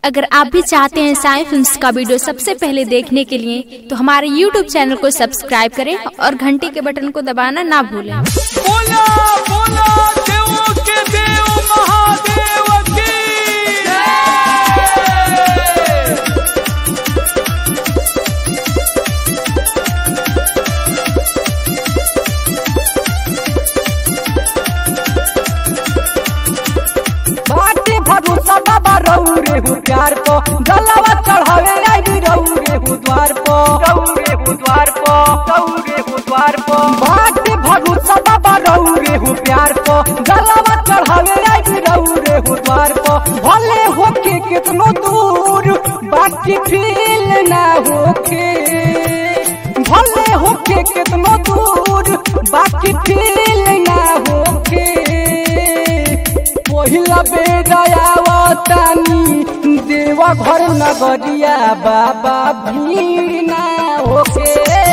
अगर आप भी चाहते हैं साई फिल्म्स का वीडियो सबसे पहले देखने के लिए तो हमारे YouTube चैनल को सब्सक्राइब करें और घंटी के बटन को दबाना ना भूलें बोला बोला देवों के देव महादेव की बाटे भरोसा बाबा रहू रे हूँ प्यार को जलावा चढ़ावे आई रहू रे हूँ द्वार को रहू रे हूँ द्वार को रहू रे हूँ द्वार को बाटे भरोसा बाबा रहू रे हूँ प्यार को जलावा चढ़ावे आई रहू रे हूँ द्वार को भले होके कितनो दूर बाकी फील ना होके भले होके कितनो दूर बाकी फील ना होके पहिला बेदयावतानी देवा घर नगरिया बाबा भीड़ ना होके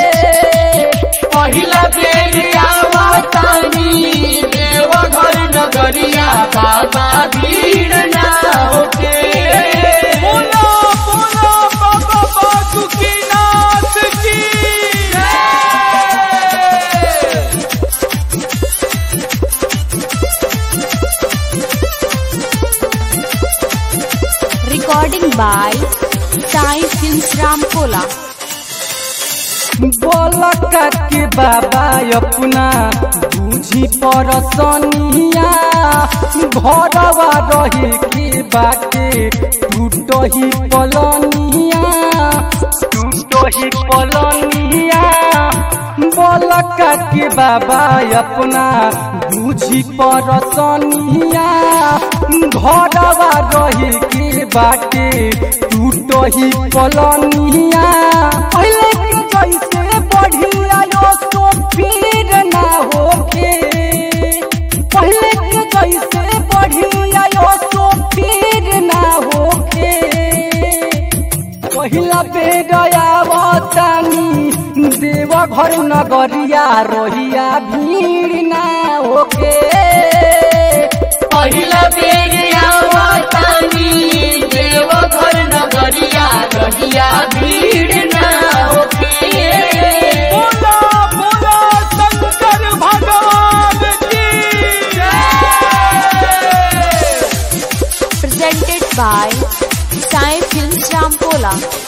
पहिला बेरियावतानी देव घर नगरिया बाबा भीड़ ना होके बोला बोला बाबा बासुकीनाथ की recording by Sai films Ramkola बोलका के बाबा अपना बूझी परसनिया घरवा रहे के बाटे टूट ही पलनिया टूट ही पलनिया बोलका के बाबा अपना बूझी परसनिया घरवा रहे के बाटे टूट ही पलनिया पहले के जैसे बढ़िया यो तो फिर ना होके पहले के जैसे बढ़िया यो तो फिर ना होके पहिला बेदयावतानी देवा घर नगरिया रोहिया भीड़ ना होके पहिला बेरियावतानी देव घर नगरिया रहिया भीड़ ना होके बोला बोला शंकर भगवान की presented by Sai films Ramkola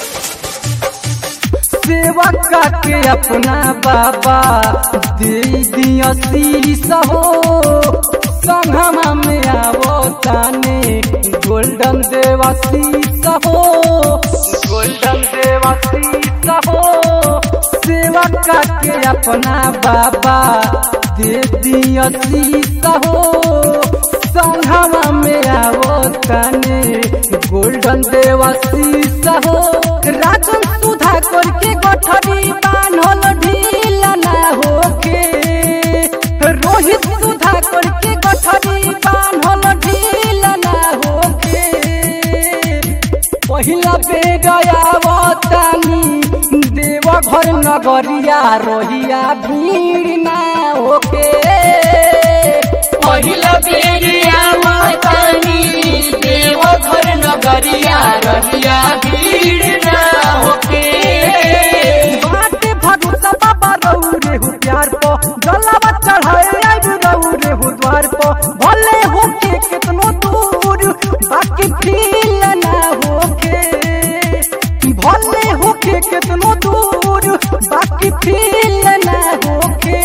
सेवा के अपना बाबा दे दिया शीश हो संगमा में आवो ताने गोल्डन देवा शीश हो गोल्डन देवा शीश हो सेवा के अपना बाबा दे दिया शीश हो संगमा में आवो ताने गोल्डन देवा शीश हो राजन सुधा करके गठरी बान्हल ढील ना होके रोहित सुधा करके गठरी बान्हल ढील ना होके पहिला बेगयावतानी देव घर नगरिया रोहिया भीड़ ना होके पहिला बेरियावतानी देव घर नगरिया रहिया भीड़ ना होके बाटे भरोसा बाबा रहू रे हूँ प्यार को जलावा चढ़ाए आई रहू रे हूँ द्वार को भले होके कितनो दूर बाकी फील ना होके भले होके कितनो दूर बाकी फील ना होके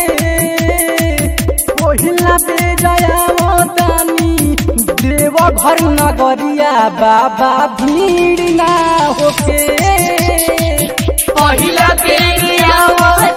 पहिला बेजयावतानी देव घर नगरिया बाबा भीड़ ना होके पहिला बेरियावतानी